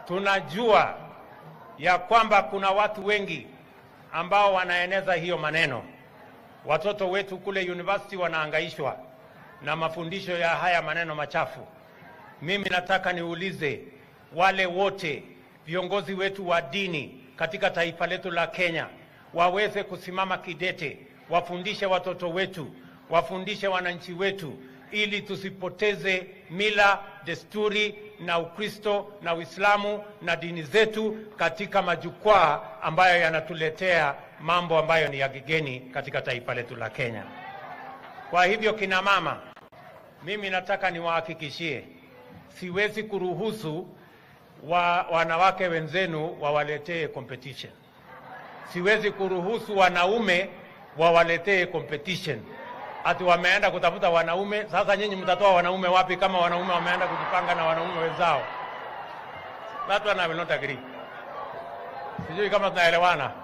tunajua ya kwamba kuna watu wengi ambao wanaeneza hiyo maneno. Watoto wetu kule university wanaangaishwa na mafundisho ya haya maneno machafu. Mimi nataka niulize wale wote viongozi wetu wa dini katika taifa letu la Kenya waweze kusimama kidete, wafundishe watoto wetu, wafundishe wananchi wetu, ili tusipoteze mila, desturi na Ukristo na Uislamu na dini zetu katika majukwaa ambayo yanatuletea mambo ambayo ni ya kigeni katika taifa letu la Kenya. Kwa hivyo, kina mama, mimi nataka niwahakikishie, siwezi kuruhusu wa, wanawake wenzenu wawaletee competition. Siwezi kuruhusu wanaume wawaletee competition, ati wameenda kutafuta wanaume. Sasa nyinyi mtatoa wanaume wapi kama wanaume wameenda kujipanga na wanaume wenzao? That one I will not agree. Sijui kama tunaelewana.